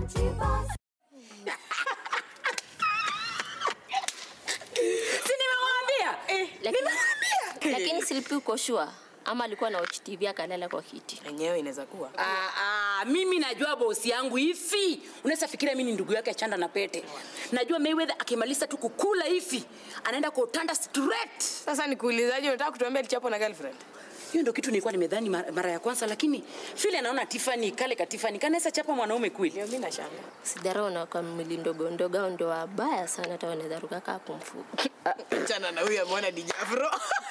si nimewambia Lakini, lakini Silpi uko sure ama alikuwa na watch TV akalala kwa kiti? Enyewe inaweza kuwa. Ah, ah, mimi najua bosi yangu hivi unaweza fikiria mimi ni ndugu yake chanda na pete najua Mayweather akimaliza tu kukula hivi anaenda kwa utanda straight Sasa nikuulizaje, unataka kutuambia alichapo na girlfriend? hiyo ndo kitu nilikuwa nimedhani mara, mara ya kwanza lakini vile naona Tiffany kale ka Tiffany kanaweza chapa mwanaume kweli Ndio mimi nashanga. Sidarau na kwa mwili ndogo ndogo au ndo wabaya sana hata wanaweza ruka kaa kumfuka. Chana na huyu ameona DJ Afro.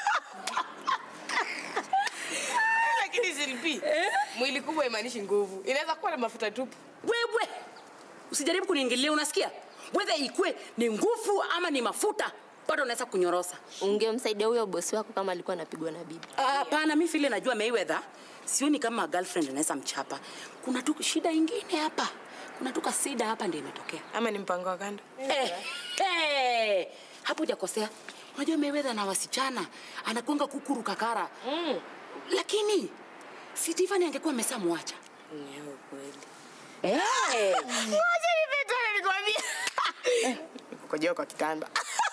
Lakini Silpi, mwili kubwa imaanishi nguvu. Inaweza kuwa na mafuta tupu. wewe usijaribu kuniingilia unasikia whether ikwe ni nguvu ama ni mafuta bado unaweza kunyorosa Ungemsaidia huyo bosi wako kama alikuwa anapigwa na bibi. Ah, hapana mi vile najua Mayweather sioni kama girlfriend anaweza mchapa kuna tu shida ingine hapa kuna tu kasida hapa ndio imetokea Ama ni mpango wa kando. eh, eh, hapo hujakosea unajua Mayweather na wasichana anakwanga kukuru kakara Mm. lakini si Tiffany angekuwa ameshamwacha Nyewe kweli. eh. Wacha nipetane nikwambie. Nikukojea kwa kitanda.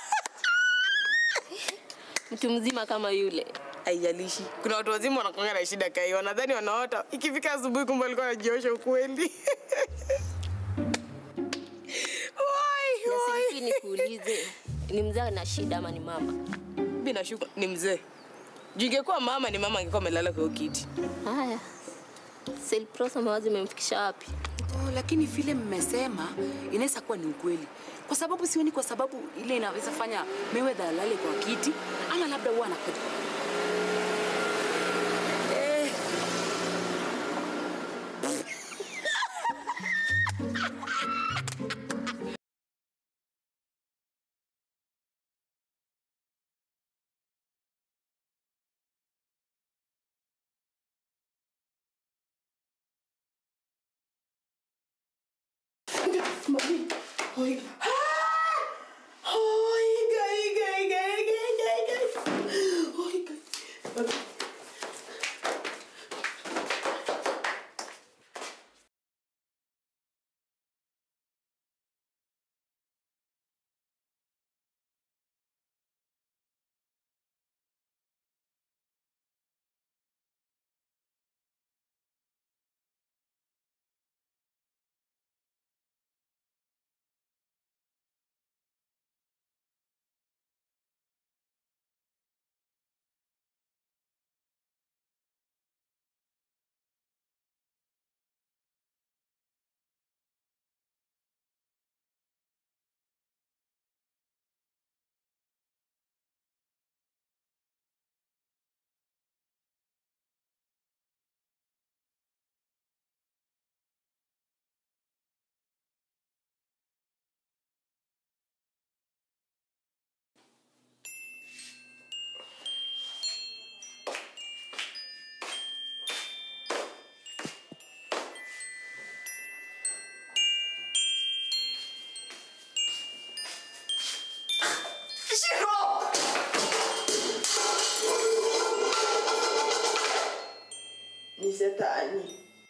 Mtu mzima kama yule Haijalishi. Kuna watu wazima wanakuanga na shida kai, wanadhani wanaota. Ikifika asubuhi kumbe alikuwa anajiosha ukweli. Wai, na wai. Silpi, nikuulize, ni mzee na shida ama ni mama? Mimi nashuku ni mzee. Juu ingekuwa mama ni mama angekuwa amelala kwa hiyo kiti. Haya, Silprosa mawazi imemfikisha wapi? Oh, lakini vile mmesema inaweza kuwa ni ukweli kwa sababu sioni kwa sababu ile inaweza fanya Mayweather alale kwa kiti ama labda huwa anakuja eh. Ni shetani.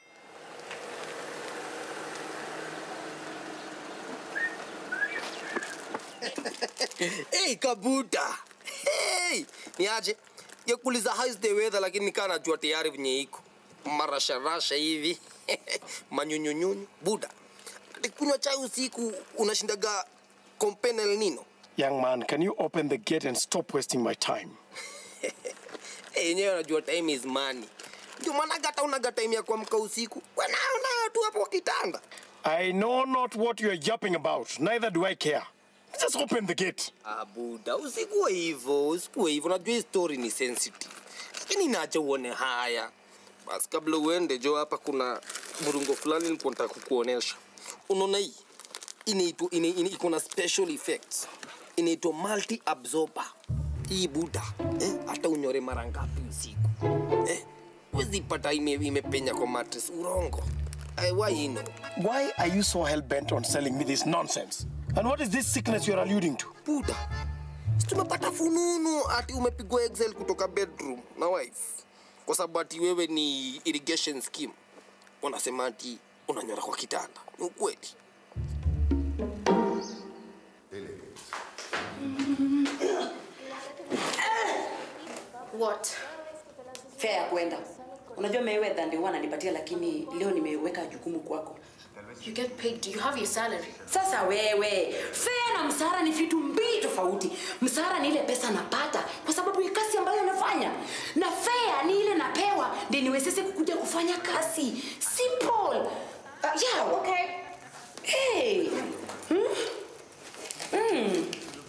hey, kabuta hey, niaje yakuuliza how's the weather lakini nikaa najua tayari venye iko marasharasha hivi manyunyunyunyu buda kunywa chai usiku unashindaga kompenel nino Young man, can you open the gate and stop wasting my time? Eh, yenyewe anajua time is money ndio maanaga hata unaga time ya kuamka usiku wenayo nayo tu hapo kwa kitanda I know not what you are yapping about. Neither do I care. Just open the gate. Ah, buda usikuwe hivyo usikuwe hivyo najua hii story ni sensitive lakini nacha uone haya basi kabla uende jo hapa kuna murungo fulani nilikuwa nataka kukuonesha unaona hii inaitwa ina- ina- iko na special effects inaitwa multi absorber hii buda eh, hata unyore mara ngapi usiku eh, wezipata ime, imepenya kwa mattress urongo eh, why you know Why are you so hell bent on selling me this nonsense? And what is this sickness you're alluding to? buda si tumepata fununu ati umepigwa excel kutoka bedroom na wife kwa sababu ati wewe ni irrigation scheme wanasema ati unanyora kwa kitanda. Ni ukweli. What? fare ya kwenda unajua Mayweather ndio huwa ananipatia lakini leo nimeweka jukumu kwako You get paid. Do you have your salary? sasa wewe fare na msara ni vitu mbili tofauti msara ni ile pesa napata kwa sababu ya kazi ambayo nafanya na fare ni ile napewa ndi niwezeshe kukuja kufanya kazi simple uh, yeah, okay. hey. hmm? Hmm.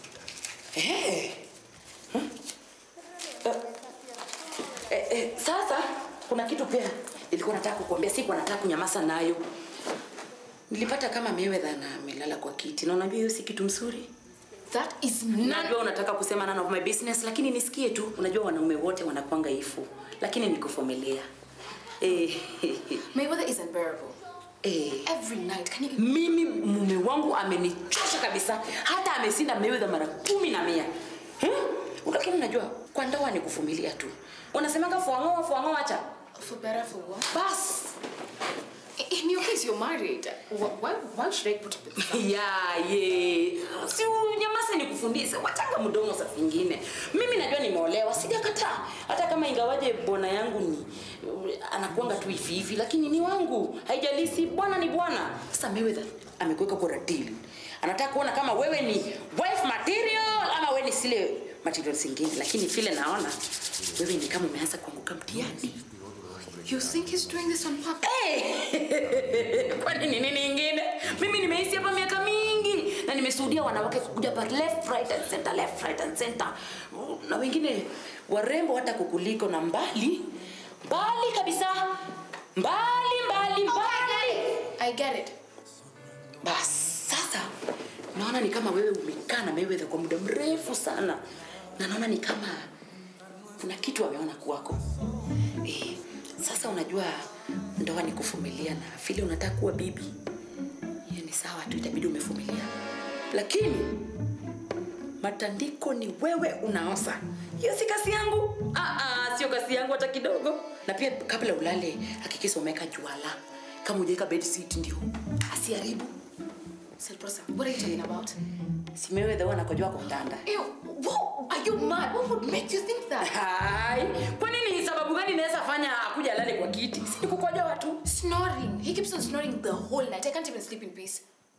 Hey. Hmm? Uh, eh, eh, sasa kuna kitu pia nilikuwa nataka kukuambia sikuwa nataka kunyamaza nayo nilipata kama Mayweather na amelala kwa kiti na unajua hiyo si kitu mzuri That is none. najua unataka kusema none of my business lakini nisikie tu unajua wanaume wote wanakwanga ifu lakini nikuvumilia eh, Mayweather is unbearable. eh. Every night. Can you? mimi mume wangu amenichosha kabisa hata ameshinda Mayweather mara kumi na mia hmm? lakini unajua kwa ndoa ni kuvumilia tu unasemanga fuangoa fuangoa acha For better, for what? bas In your case, you're married. Wh- Why? Why should I put up with that? ya ye si unyamase ni kufundisha watanga mdomo saa zingine mimi najua nimeolewa sijakataa hata kama ingawaje bwana yangu ni anakuanga tu hivi hivi lakini ni wangu haijalisi bwana ni bwana sasa Mayweather amekuweka kwa deal anataka kuona kama wewe ni wife material ama wewe ni sile material zingine lakini vile naona wewe ni kama umeanza kuanguka mtihani You think he's doing this on purpose? Hey! kwani ni nini ingine mimi nimeishi hapa miaka mingi na nimeshuhudia wanawake kukuja pa left right and center left right and center na wengine warembo hata kukuliko na mbali mbali kabisa mbali mbali mbali I get it. bas sasa naona ni kama wewe umekaa na Mayweather kwa muda mrefu sana na naona ni kama kuna kitu ameona kwako eh, sasa unajua ndoa ni kuvumilia na vile unataka kuwa bibi hiyo ni sawa tu itabidi umevumilia lakini matandiko ni wewe unaosa hiyo si kazi yangu ah, ah, sio kazi yangu hata kidogo na pia kabla ulale hakikisha umeweka juala kama ujaweka bed sheet ndio asiharibu Selprosa, what are you talking about? simewedha anakojua kwa mtanda Ew, whoa, are you mad? What would make you think that? hai kwa nini sababu gani inaweza fanya akuja alale kwa kiti si kukoja watu Snoring. He keeps on snoring the whole night. I can't even sleep in peace.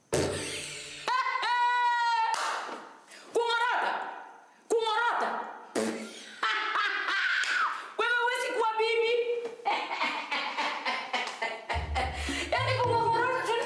kung'orota kung'orota wewe huwezi kuwa bibi yaani kung'orota tu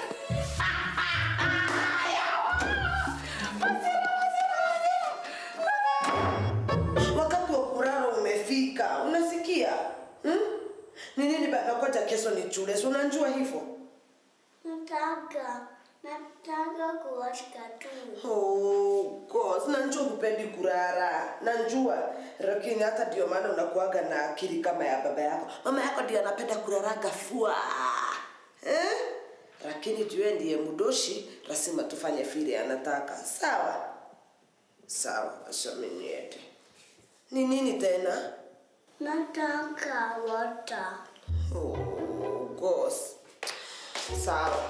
wakati wa kulala umefika unasikia hmm? ni nini banakoja kesho ni chule si unanjua hivyo Nataka, nataka kuwatch cartoon. Oh, God, nanjua hupendi kurara nanjua lakini hata ndio maana unakuaga na akili kama ya baba yako mama yako ndio anapenda kuraraga fua eh? lakini jue ndiye mdoshi lazima tufanye vile anataka sawa sawa ashaminiete ni nini tena Nataka water. oh, gos sawa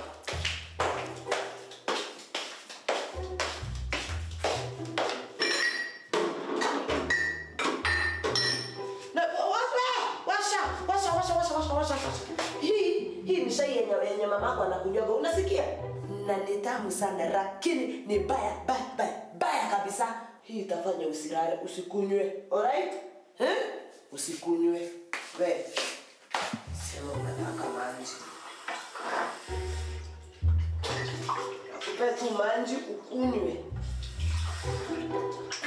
Na- washa, washa, washa, washa, washa, washa, washa, washa. Hii hii ni shai yenye yenye mamako anakunywaga, unasikia? Na ni tamu sana, lakini ni baya baya baya baya kabisa. Hii itafanya usilale, usikunywe. Alright? Eh? Usikunywe. We. Sema unataka maji. Nakupe tu maji ukunywe.